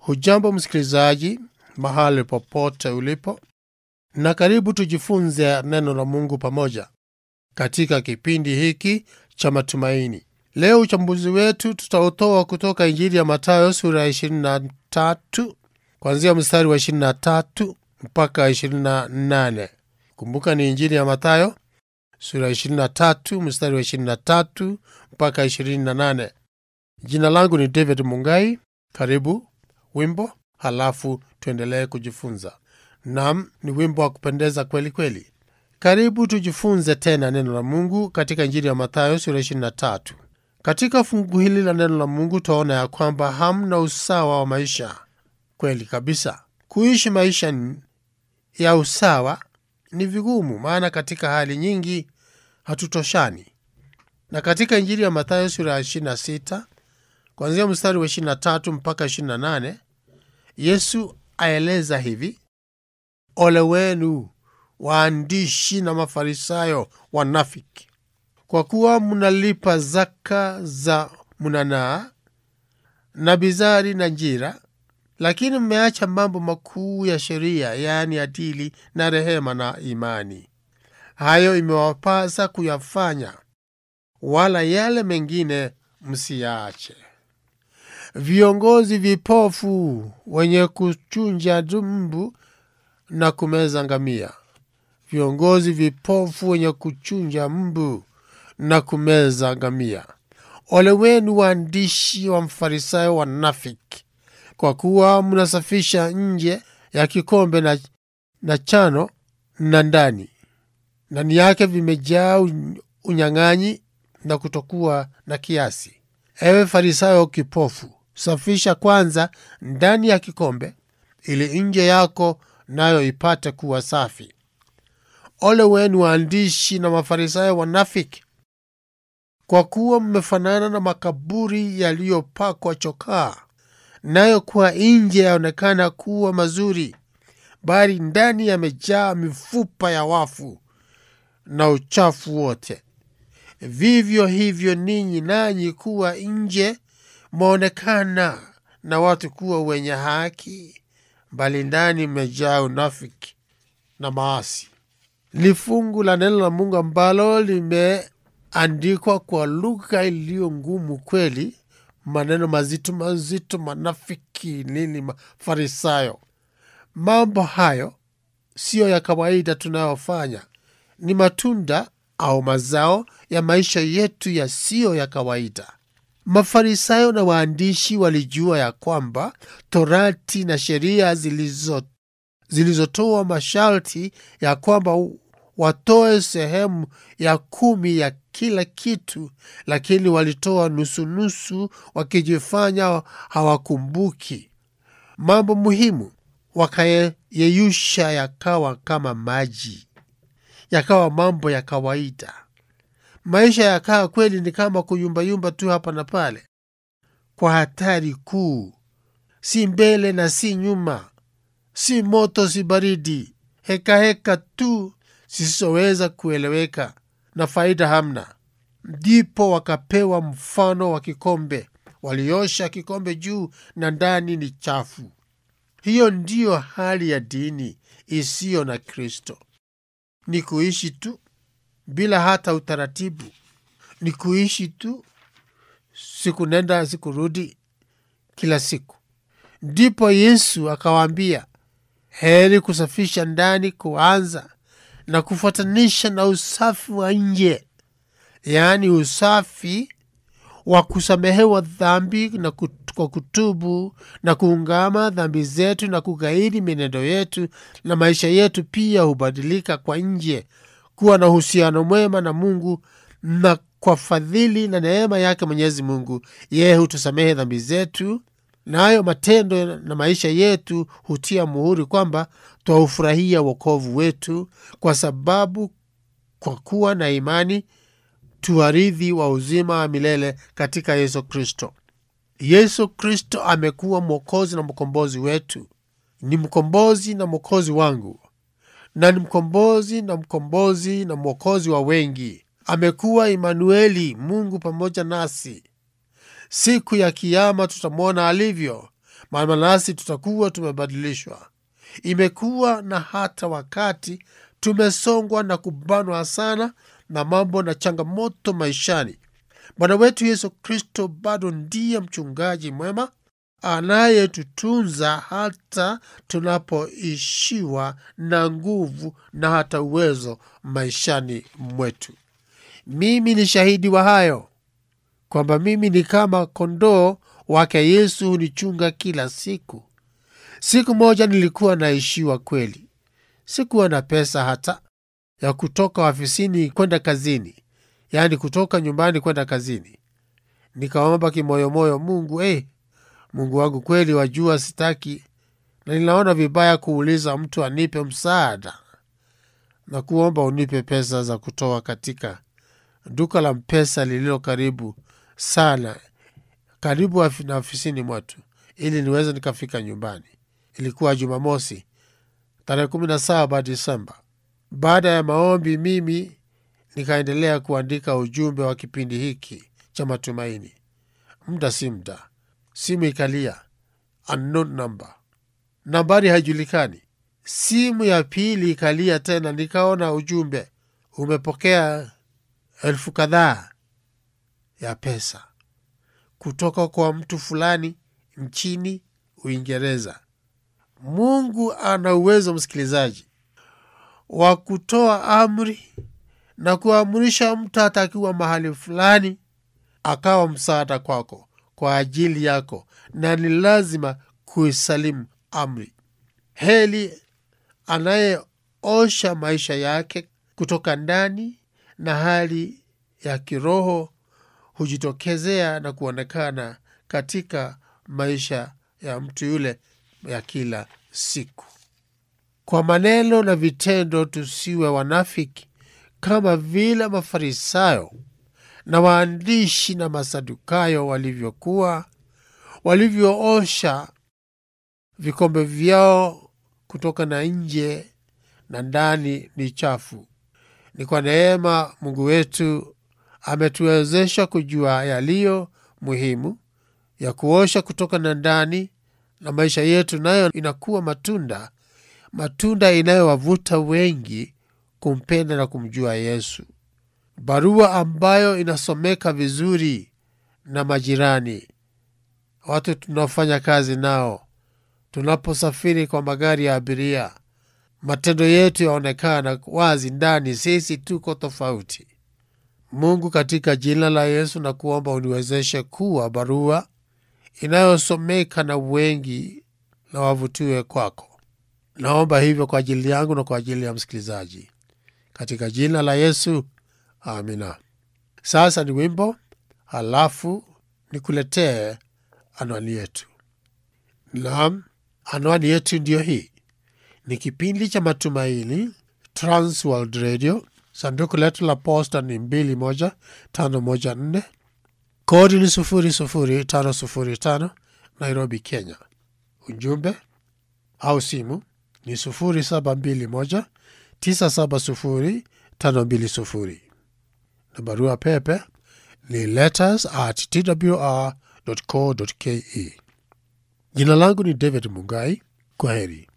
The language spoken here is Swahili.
Hujambo msikilizaji, mahali popote ulipo, na karibu tujifunze neno la Mungu pamoja katika kipindi hiki cha matumaini. Leo uchambuzi wetu tutautoa kutoka Injili ya Mathayo sura ya 23 kuanzia mstari wa 23 mpaka 28. Kumbuka ni Injili ya Mathayo sura ya 23 mstari wa 23 mpaka 28. Jina langu ni David Mungai. Karibu wimbo, halafu tuendelee kujifunza. Nam, ni wimbo wa kupendeza kweli kweli. Karibu tujifunze tena neno la Mungu katika Injili ya Mathayo sura 23. Katika fungu hili la neno la Mungu twaona ya kwamba hamna usawa wa maisha. Kweli kabisa, kuishi maisha ya usawa ni vigumu, maana katika hali nyingi hatutoshani. Na katika Injili ya Mathayo sura ya 26 kuanzia mstari wa 23 mpaka 28, Yesu aeleza hivi: ole wenu waandishi na Mafarisayo wanafiki, kwa kuwa mnalipa zaka za mnanaa na bizari na njira, lakini mmeacha mambo makuu ya sheria, yaani adili na rehema na imani. Hayo imewapasa kuyafanya, wala yale mengine msiyaache. Viongozi vipofu wenye kuchunja mbu na kumeza ngamia. Viongozi vipofu wenye kuchunja mbu na kumeza ngamia. Ole wenu waandishi wa Mfarisayo wanafiki, kwa kuwa mnasafisha nje ya kikombe na, na chano na ndani ndani yake vimejaa unyang'anyi na kutokuwa na kiasi. Ewe Farisayo kipofu, safisha kwanza ndani ya kikombe, ili nje yako nayo ipate kuwa safi. Ole wenu waandishi na Mafarisayo wanafiki, kwa kuwa mmefanana na makaburi yaliyopakwa chokaa, nayo kwa nje yaonekana kuwa mazuri, bali ndani yamejaa mifupa ya wafu na uchafu wote. Vivyo hivyo ninyi nanyi, kuwa nje mwaonekana na watu kuwa wenye haki, bali ndani mmejaa unafiki na maasi. Ni fungu la neno la Mungu ambalo limeandikwa kwa lugha iliyo ngumu kweli, maneno mazito mazito, manafiki nini, Mafarisayo. Mambo hayo siyo ya kawaida tunayofanya, ni matunda au mazao ya maisha yetu yasiyo ya kawaida. Mafarisayo na waandishi walijua ya kwamba Torati na sheria zilizo zilizotoa masharti ya kwamba watoe sehemu ya kumi ya kila kitu, lakini walitoa nusunusu, wakijifanya hawakumbuki mambo muhimu, wakayeyusha yakawa kama maji, yakawa mambo ya kawaida. Maisha yakawa kweli ni kama kuyumbayumba tu hapa na pale, kwa hatari kuu, si mbele na si nyuma, si moto si baridi, hekaheka tu zisizoweza kueleweka na faida hamna. Ndipo wakapewa mfano wa kikombe, waliosha kikombe juu na ndani ni chafu. Hiyo ndiyo hali ya dini isiyo na Kristo, ni kuishi tu bila hata utaratibu, ni kuishi tu siku nenda siku rudi kila siku. Ndipo Yesu akawaambia, heri kusafisha ndani kuanza na kufuatanisha na usafi wa nje, yaani usafi wa kusamehewa dhambi na kwa kutubu na kuungama dhambi zetu na kugairi mienendo yetu, na maisha yetu pia hubadilika kwa nje kuwa na uhusiano mwema na Mungu, na kwa fadhili na neema yake Mwenyezi Mungu, yeye hutusamehe dhambi zetu, nayo na matendo na maisha yetu hutia muhuri kwamba twaufurahia wokovu wetu, kwa sababu kwa kuwa na imani tuwarithi wa uzima wa milele katika Yesu Kristo. Yesu Kristo amekuwa mwokozi na mkombozi wetu, ni mkombozi na mwokozi wangu na ni mkombozi na mkombozi na mwokozi wa wengi. Amekuwa Imanueli, Mungu pamoja nasi. Siku ya Kiama tutamwona alivyo, maana nasi tutakuwa tumebadilishwa. Imekuwa na hata wakati tumesongwa na kubanwa sana na mambo na changamoto maishani. Bwana wetu Yesu Kristo bado ndiye mchungaji mwema anayetutunza hata tunapoishiwa na nguvu na hata uwezo maishani mwetu. Mimi ni shahidi wa hayo kwamba mimi ni kama kondoo wake Yesu hunichunga kila siku. Siku moja nilikuwa naishiwa kweli, sikuwa na pesa hata ya kutoka ofisini kwenda kazini, yaani kutoka nyumbani kwenda kazini. Nikaomba kimoyomoyo, Mungu eh, Mungu wangu, kweli wajua sitaki na ninaona vibaya kuuliza mtu anipe msaada na kuomba unipe pesa za kutoa katika duka la mpesa lililo karibu sana, karibu na ofisini mwetu, ili niweze nikafika nyumbani. Ilikuwa Jumamosi tarehe kumi na saba Disemba. Baada ya maombi, mimi nikaendelea kuandika ujumbe wa kipindi hiki cha matumaini. Muda si muda, simu ikalia, unknown number, nambari haijulikani. Simu ya pili ikalia tena, nikaona ujumbe, umepokea elfu kadhaa ya pesa kutoka kwa mtu fulani nchini Uingereza. Mungu ana uwezo, msikilizaji, wa kutoa amri na kuamrisha mtu hata akiwa mahali fulani akawa msaada kwako kwa ajili yako, na ni lazima kuisalimu amri. Heli anayeosha maisha yake kutoka ndani na hali ya kiroho hujitokezea na kuonekana katika maisha ya mtu yule ya kila siku. Kwa maneno na vitendo, tusiwe wanafiki kama vile Mafarisayo na waandishi na Masadukayo walivyokuwa, walivyoosha vikombe vyao kutoka na nje na ndani ni chafu. Ni kwa neema Mungu wetu ametuwezesha kujua yaliyo muhimu ya kuosha kutoka na ndani, na maisha yetu nayo inakuwa matunda, matunda inayowavuta wengi kumpenda na kumjua Yesu. Barua ambayo inasomeka vizuri na majirani, watu tunaofanya kazi nao, tunaposafiri kwa magari ya abiria, matendo yetu yaonekana wazi ndani, sisi tuko tofauti. Mungu, katika jina la Yesu na kuomba uniwezeshe kuwa barua inayosomeka na wengi na wavutiwe kwako. Naomba hivyo kwa ajili yangu na kwa ajili ya msikilizaji, katika jina la Yesu, amina. Sasa ni wimbo, halafu nikuletee anwani yetu. Naam, anwani yetu ndiyo hii. Ni kipindi cha Matumaini, Transworld Radio. Sanduku letu la posta ni 21514 kodi ni 00505 Nairobi, Kenya. Ujumbe au simu ni 0721 970 520 na barua pepe ni letters at twr co ke. Jina langu ni David Mugai. Kwa heri.